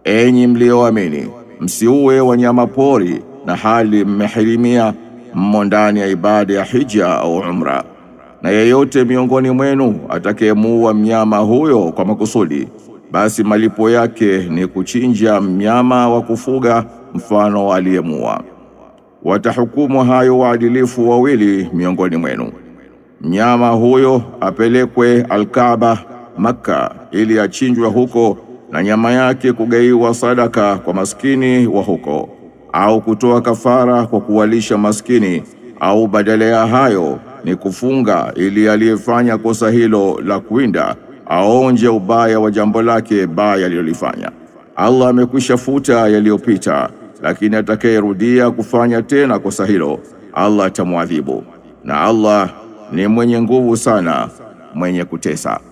Enyi mlioamini, msiue wanyama pori na hali mmehirimia mmo ndani ya ibada ya hija au umra. Na yeyote miongoni mwenu atakayemuua mnyama huyo kwa makusudi, basi malipo yake ni kuchinja mnyama wa kufuga mfano aliyemuua. Watahukumu hayo waadilifu wawili miongoni mwenu. Mnyama huyo apelekwe Alkaaba Makka ili achinjwe huko na nyama yake kugaiwa sadaka kwa maskini wa huko au kutoa kafara kwa kuwalisha maskini au badala ya hayo ni kufunga ili aliyefanya kosa hilo la kuwinda aonje ubaya wa jambo lake baya alilolifanya. Allah amekwisha futa yaliyopita, lakini atakayerudia kufanya tena kosa hilo Allah atamwadhibu, na Allah ni mwenye nguvu sana, mwenye kutesa.